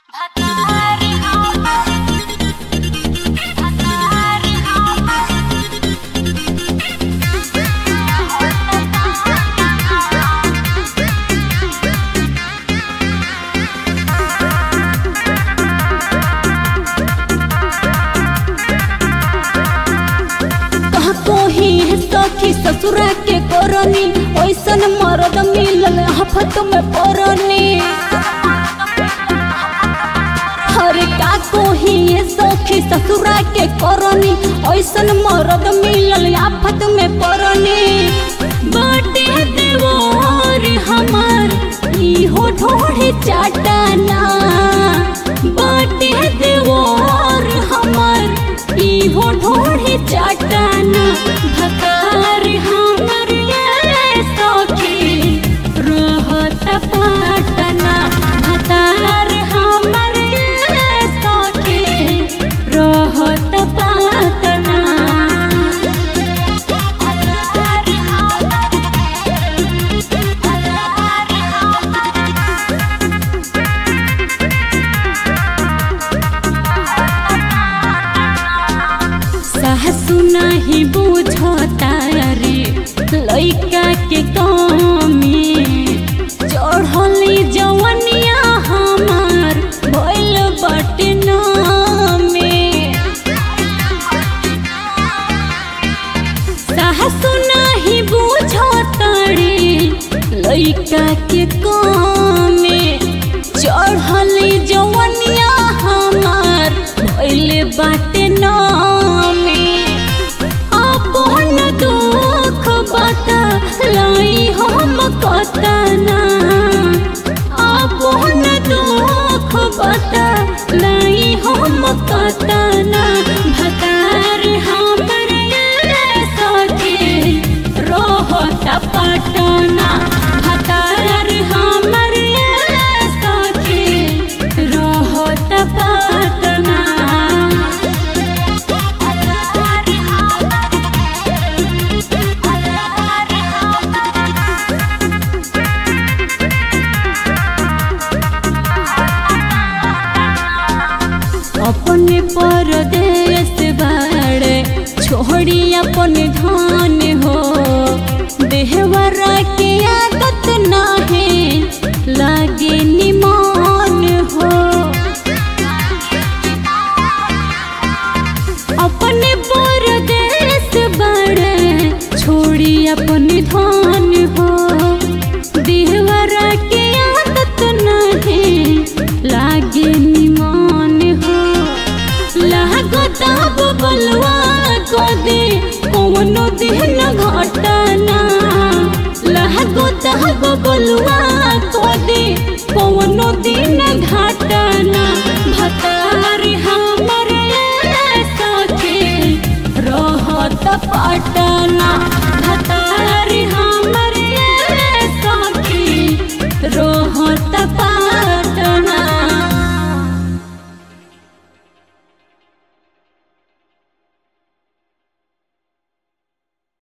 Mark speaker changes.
Speaker 1: सखी ससुरा के करनी ओइसन मरद मिलल हफत में परनी हरे का कोही ये सखी ससुरा के करनी ओइसन मरद मिलल आफत में परनी बाटे देवर हमार इहो ढोढ़े चाटना बाटे देवर हमार इहो ढोढ़े चाटना भकार हमर ये सखी रहत पाटना भकार हमर ये सखी रहत पाटना सासु नाही बुझता रे लइका के कमी चढ़ली जवनिया हमार भइल बाटे में सासु नाही बुझता रे लइका के कमी चढ़ली जवनिया हमार भइल बाटे में अपन दुख बता लाई हम कतना अपन दुख बता लाई हम कतना भतार हमर ये सखी रोहत पटना भतार हमर ये सखी रोहत पटना अपने परदेश बाड़े छोड़ी अपन धान हो देहवरा के आदत नाहे लागे निमान हो अपने परदेश बाड़े छोड़ी अपन धान हो देहवरा के आदत नाहे लागे निमान हो लागता बबलवा को दे कौनो दिन घटना लागता बबलवा को दे कौनो दिन घटना भतार हमर सखी रहत पटना